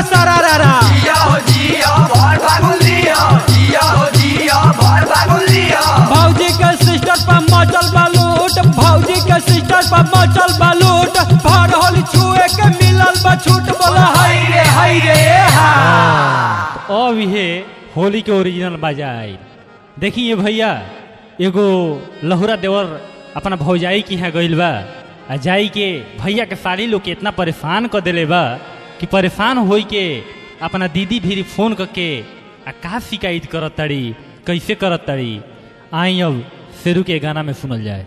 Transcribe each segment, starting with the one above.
सरारा जिया हो जिया भर फागुन लिया जिया हो जिया भर फागुन लिया भौजी के सिस्टर पर मचल बालूट भौजी के सिस्टर पर मचल बालूट भर होली छुए के मिलल बा छूट बोला हाय रे हाय रे हा अब ये होली के ओरिजिनल बाजा आई देखिए भैया एगो लहुरा देवर अपना भौजाई के यहाँ गइल बा आ जाई के भैया के साली लोग के इतना परेशान कर देले बा कि परेशान होई के अपना दीदी भी फोन करके आ का शिकायत करत ताड़ी कैसे करत ताड़ी आई अब शेरू के गाना में सुनल जाए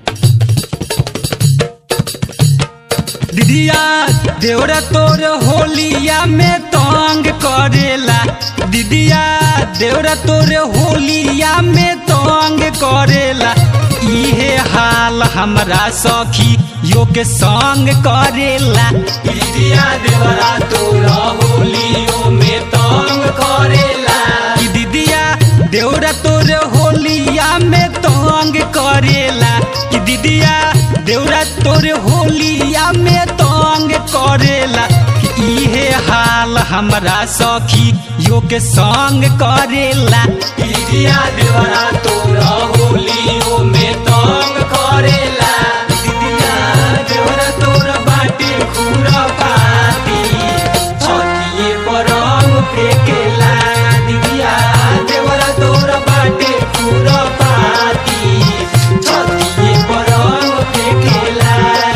दीदिया देवरा तोर होलिया में तंग करेला दीदिया देवरा तोर होलिया में तंग करेला इहे हाल हमरा सखी यो के संग करेला दीदिया देवरा तोर होलियो में तंग करेला कि दीदिया देवरा तोर होलिया में तंग करेला कि दीदिया देवरा तोर होलिया में तंग करेला कि इहे हाल हमरा सखी यो के संग करेला दीदिया देवरा तोर होलियो में तंग करेला दीदिया देवरा तोर बाटे खुरा पाती छतिए पर रंग फेकेला दीदिया देवरा तोर बाटे खुरा पाती छतिए पर रंग फेकेला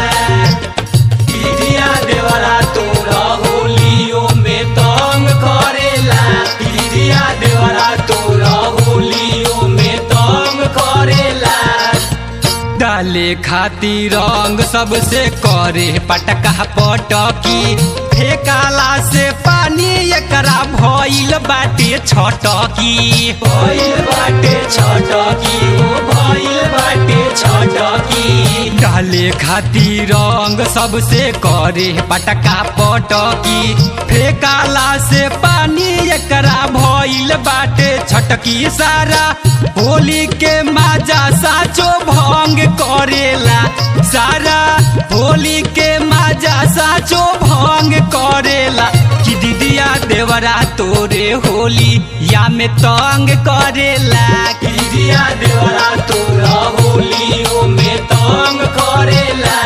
दीदिया देवरा तोरा होलियो में तंग करेला दीदिया देवरा तोरा होलियो में तंग करेला डाले खातिर रंग सबसे करे पटका पटकी फेकाला से पानी एकरा भइल बाटे छटकी भइल बाटे छटकी ओ भइल बाटे छटकी डाले खातिर रंग सबसे करे पटका पटकी फेकाला से पानी एकरा भइल बाटे छटकी सारा होली के माजा साचो भंग करेला सारा होली के माजा साचो भंग करेला कि दीदिया देवरा तोरे होली या में तंग करेला कि दीदिया देवरा तोरा होलियो में तंग करेला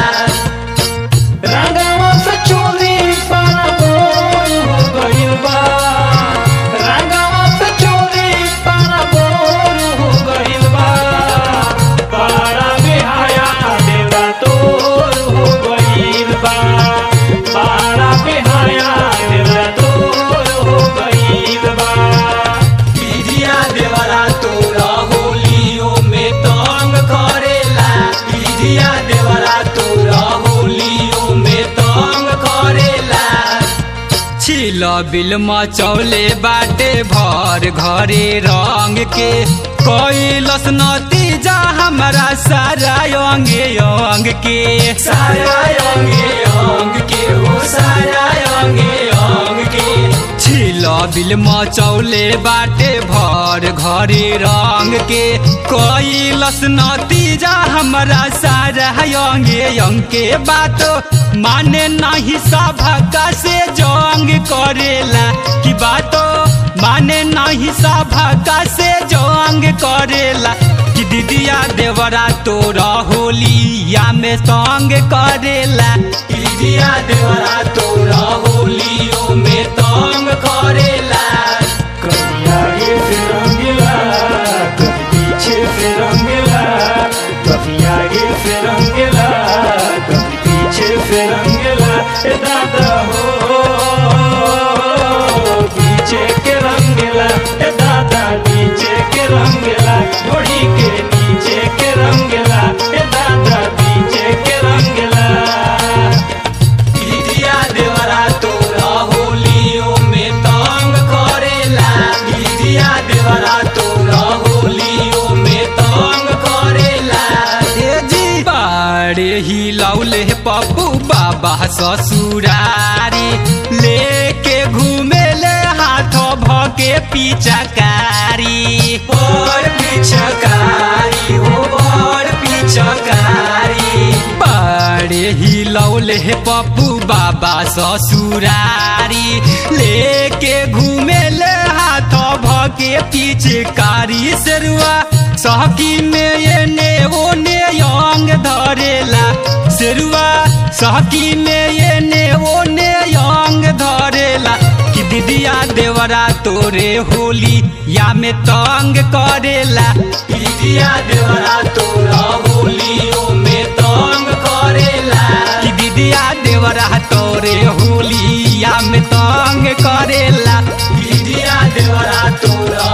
रंगवा से चोली पाना बोल हो गइल बा रंगवा से चोली पाना बोल हो गइल बा बड़ा बेहाया देवरा तोर हो गइल बा बड़ा बेहाया देवरा तोर हो गइल बा दीदिया देवरा तोरा होलियो में तंग करेला दीदिया देवरा तोरा होलियो में तंग करेला छिल बिल मचौले बाटे भर घरे रंग के कैलस नतीजा हमरा सारा अंगे अंग के सारा अंगे अंग के हो सारा अंगे अंग के छिल बिल मचौले बाटे भर घरे रंग के कैलस नतीजा हमरा सारा अंगे अंग के बात माने नहीं सभा से जंग करेला कि बातो माने नहीं सभा से जंग करेला कि दीदिया देवरा तोरा होलिया में तंग करेला दीदिया देवरा तोरा होलियो में तंग करेला कभी आगे से रंगीला कभी पीछे से रंगीला कभी आगे से रंगीला कभी पीछे से रंगीला ए दादा हो पीछे के रंगीला ए दादा नीचे के रंगीला घोड़ी के नीचे के रंगीला ए दादा नीचे के रंगीला दीदिया देवरा तोरा होलियो में तंग करेला दीदिया देवरा तोरा होलियो में तंग करेला ए जी बाड़े ही लौले पप्पू बाबा ससुरारी लेके घूमे ले हाथ भके पिचकारी पर पिचकारी हो पर पिचकारी बाड़े ही लौले हे पप्पू बाबा ससुरारी लेके घूमे ले हाथ भके पीछे कारी सेरुआ सहकी में ये ने वो ने यंग धरेला सेरुआ सहकी में ये ने वो ने यंग धरेला कि दीदिया देवरा तोरे होली या में तंग करेला दीदिया देवरा तोरा होलियो में तंग करेला कि दीदिया देवरा तोरे होली या में तंग करेला दीदिया देवरा तोरा